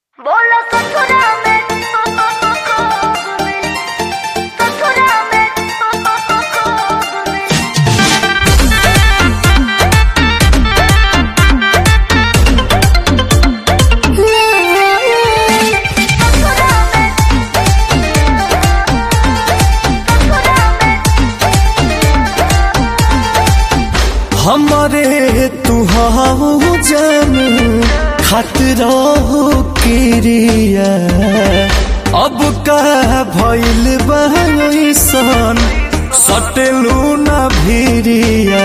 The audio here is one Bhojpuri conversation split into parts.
बोलो ससुरा में कोब में ससुरा में कोब में ससुरा में ससुरा में हमारे तुहाऊ जन खतरा हो क्रिया अब का भइल बहसन सटलू न भिरिया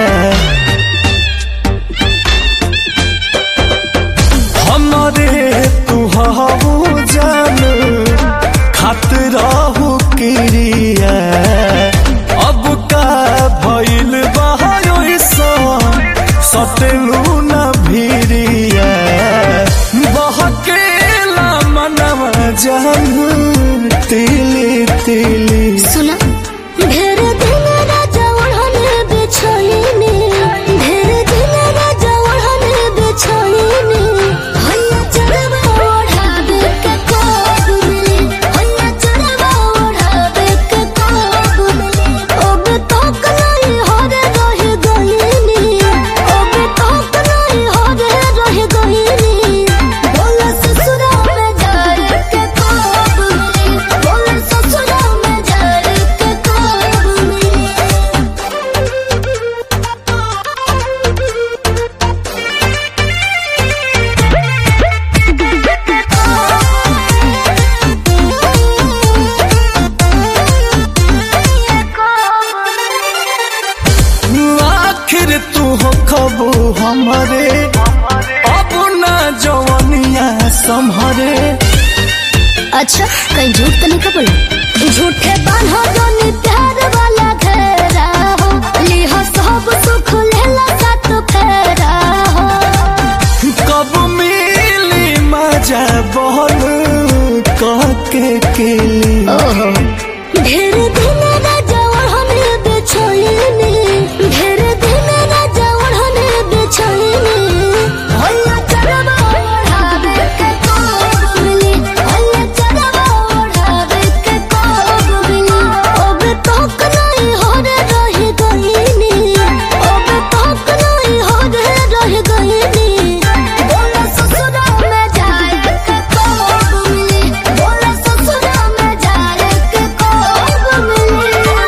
हमारे तुहाऊ जन खतरा हो क्रिया अब का भइल बहसन सटलू न भिरिया बहकेला मनवा जन तिली तिली सुना ढेर दिन राजा ओढ़ने बिछाईने ढेर दिन राजा ओढ़ने बिछाईने हैया चढ़वा ओढ़ावे के कोब मिली हैया चढ़वा ओढ़ावे के कोब मिली अब तक नहीं हरे रह गईनी अब तक नहीं हरे रह गईनी बोला ससुरा में जाए के कोब मिली बोला ससुरा में जाए के कोब मिली आखिर तू हो खबू हमारे अब ना जवनिया संभरे अच्छा कहीं झूठ तो नहीं कबूल झूठे बान्हो दोनी प्यार वाला घेरा हो लिहो सब सुख लेला साथ फेरा हो कब मिली मजा बोल कह के केली ओहो ढेर दिन राजा ओढ़ने बिछाईने ढेर दिन राजा ओढ़ने बिछाईने हैया चढ़वा ओढ़ावे के कोब मिली हैया चढ़वा ओढ़ावे के कोब मिली अब तक नहीं हरे रह गईनी अब तक नहीं हरे रह गईनी बोला ससुरा में जाए के कोब मिली बोला ससुरा में जाए के कोब मिली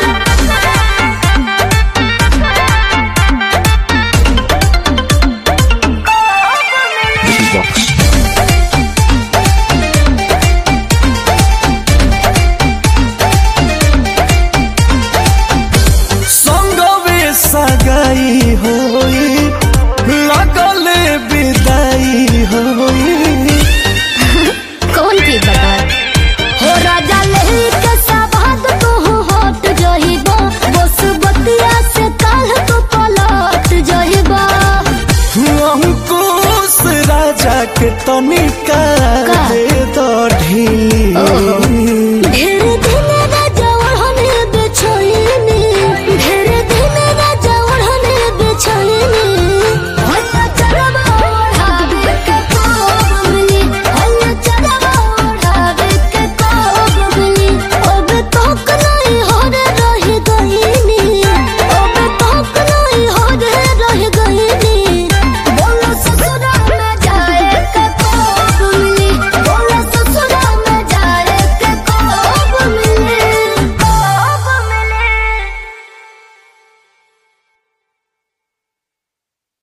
संगवे सगाई होई लगले विदाई होई कौन की बता हो राजा लही के सवाद तू हट जहिबा बस बतिया से काल तू पलट जहिबा अंकुश राजा के तनिका का? दे दो ढीली